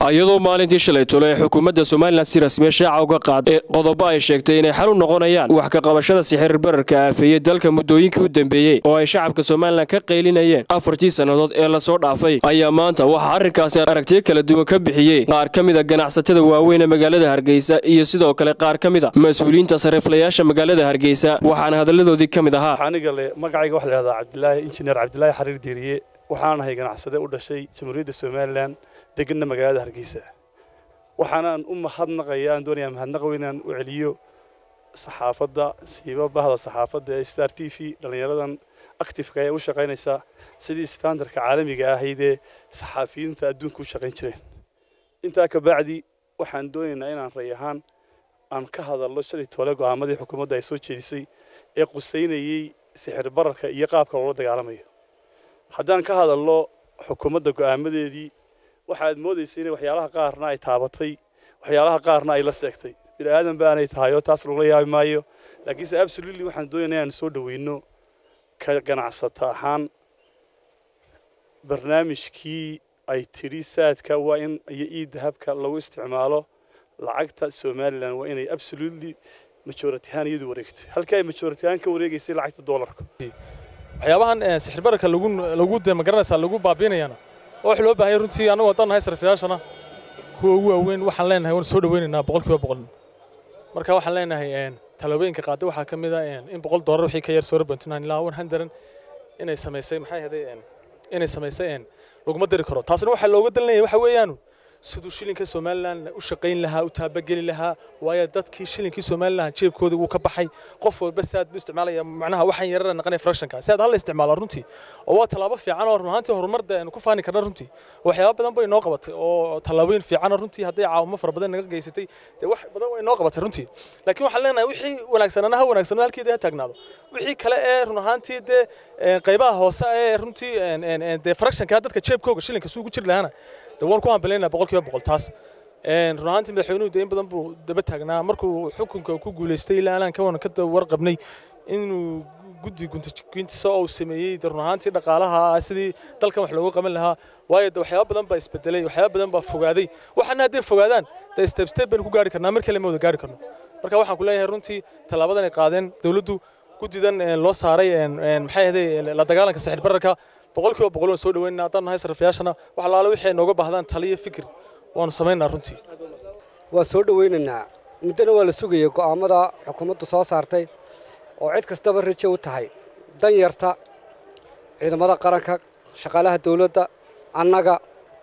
iyadoo maalintii shalay tole ee xukuumadda somalilan si rasmiya shaaca uga qaaday qodobo ay sheegtay inay xal u noqonayaan wax ka qabashada sixir bararka aafeeyey dalka muddooyinkii u dambeeyey oo ay shacabka somalilan ka qaylinayeen afartii sannadood ee lasoo dhaafay ayaa maanta waxaa arrinkaasi aragtiyo kala duwan ka bixiyey qaar ka mid a ganacsatada waaweyn ee magaalada hargeysa iyo sidoo kale qaar ka mid a mas-uuliyiinta sariiflayaasha magaalada hargeysa waxaana hadalladoodii ka mid ahaa aniga le magacayga waxa la yidhahdaa cabdilaahi injineer cabdilaahi xariir diiriye waxaan ahay ganacsade u dhashay jamhuuriyadda somalilan deganna magaalada hargeysa waxaanaan u mahadnaqaya aan doonayaa mahadnaq weyn inaan u celiyo saxaafadda siiba bahda saxaafadda ee star t v dhallinyaradan actifeka ee u shaqaynaysa sidii standardka caalamiga ahayd ee saxaafiyiinta adduunka u shaqayn jireen intaa ka bacdi waxaan doonaynaa inaan ray ahaan aan ka hadalno shalay toole go'aamadii xukuumadda ay soo jeedisay ee qusaynayey sixir bararka iyo qaabka loola dagaalamayo haddaan ka hadalno xukuumadda go'aamadeedii waxaad moodaysa inay waxyaalaha qaarna ay taabatay waxyaalaha qaarna ay la seegtay bini aadan baanay tahay oo taas lagula yaabi maayo laakiinse absolutely waxaan doonaynaa inaan soo dhaweyno ka ganacsata ahaan barnaamijkii ay tidhi saadka waa in iyo ii dahabka lagu isticmaalo lacagta somalilan waa inay absolutely majority ahaan iyadu wareegto halkii ay majority ahaan ka wareegaysay lacagta doolarka waxyaabahan sixir bararka lagu lagu de magaranaysaa lagu baabiinayana oo wax loo baahan yahay runtii annagu haddaan nahay sarfiyaashana kuwa ugu waaweyn waxaan leenahay waan soo dhaweynaynaa boqolkiiba boqol marka waxaan leenahay tallaabooyinka qaaday waxaa ka mid ah in boqol doolar wixii ka yar soo rabantinaan ilaa one hundred inay samaysay maxay ahaday inay samaysay laguma diri karo taasna waxaa looga dalinaya waxa weeyaan siduu shilinka somalilan u shaqayn lahaa u taabageli lahaa waayo dadkii shilinkii somalilan jeebkooda wuu ka baxay qof walba saad buu isticmaalaya macnaha waxaan yarara naqanaya fractionka si aad hal isticmaala runtii oo waa tallaabo fiican oo run ahaantii horumarda aynu ku faani karna runtii waxyaaba badan bay noo qabatay oo tallaabooyin fiican runtii hadday caawimo fara badan naga geysatay dee wax badan way noo qabatay runtii laakiin waxaan leenahay wixii wanaagsanana ha wanaagsanado halkeeda ha taagnaado wixii kale ee run ahaantii dee qaybaha hoose ee runtii dee fractionka dadka jeebkooga shilinka suugu jiri lahaana dee waan ku hambaleyna boqolkiiba boqol taas run ahaantii madaxweynuhu dee in badan buu daba taagnaa markuu xukunka ku guulaystay ilaa alaan ka wanan ka warqabnay inuu guddi guntiso oo uu sameeyey de run ahaantii dhaqaalaha sidii dalkan wax loogu qaban lahaa waayo de waxyaaba badan baa isbedelay waxyaaba badan baa fogaaday waxaana hadday fogaadaan de step step baynu ku gaari karnaa mar kale ma wada gaari karno marka waxaan ku leeyahay runtii tallaabadan ay qaadeen dowladdu guddidan loo saaray maxay ahaday la dagaalanka sixir bararka boqolkiiba boqol waan soo dhaweynaa haddaan nahay sarfiyaashana wax alaala wixii ay nooga baahdaan taliyo fikir waanu samaynaa runtii waan soo dhaweynaynaa muddana waa la sugayay go'aamada xukuumaddu soo saartay oo cid kastaba rajo u tahay danyarta ciidamada qaranka shaqaalaha dawladda annaga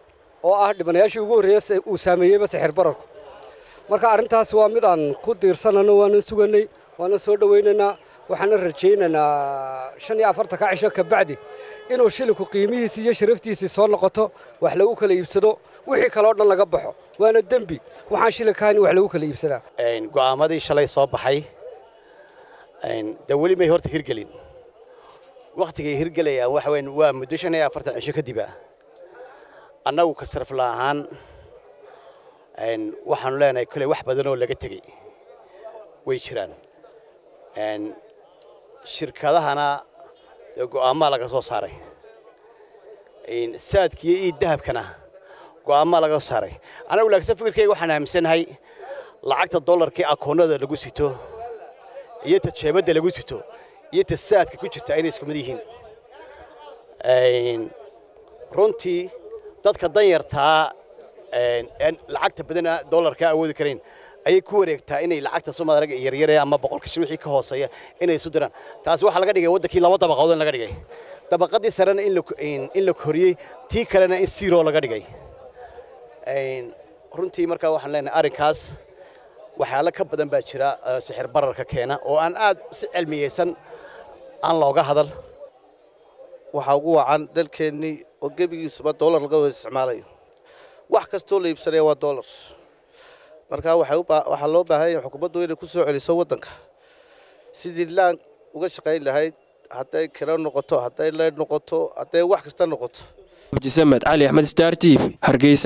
oo ah dhibanayaashii ugu horreeya uu saameeyeyba sixir bararku marka arrintaas waa mid aan ku diirsanano waana suganay waana soo dhawaynaynaa waxaana rajaynaynaa shan iyo afartanka cisho ka bacdi inuu shilinku qiimihiisii iyo sharaftiisii soo noqoto wax lagu kala iibsado wixii kaleo dhan laga baxo waana dembi waxaan shilinka ahayn wax lagu kala iibsadaa go'aamadii shalay soo baxay dee weli may horta hirgelin wakhtigay hirgelayaan waxa weyn waa muddo shan iyo afartan cisho kadiba annagu ka sarfla ahaan waxaanu leenahay koley wax badan oo laga tegey way jiraan shirkadahana dee go'aamaa laga soo saaray saadkiiyo ii dahabkana go'aamaa laga soo saaray anagu laakiinse fikirkayga waxaan aaminsanahay lacagta dollarkii akoonnada lagu sito iyo ta jeebadda lagu sito iyo ta saadka ku jirta inay isku mid yihiin runtii dadka danyartaa lacagta badana dollarka awoodi karayn ayay ku wareegtaa inay lacagta somaaliga yaryare ama boqolka shil wixii ka hooseeya inay isu diraan taasi waxaa laga dhigay waddankii laba dabaqadood in laga dhigay dabaqadii sarena in la koriyey tii kalena in zero laga dhigay runtii markaa waxaan leenahay arrinkaas waxyaalo ka badan baa jira sixir bararka keena oo aan aad si cilmiyeysan aan looga hadal waxaa ugu wacan dalkeennii oo gebigiisuba doolar laga wada isticmaalayo wax kastoo la iibsanaya waa doolar markaa waxaa loo baahan yahay xukuumaddu inay ku soo celiso waddanka sidii laan uga shaqayn lahayd hadday kiro noqoto hadday leyd noqoto hadday wax kasta noqoto abdisamed cali axmed star t v hargeysa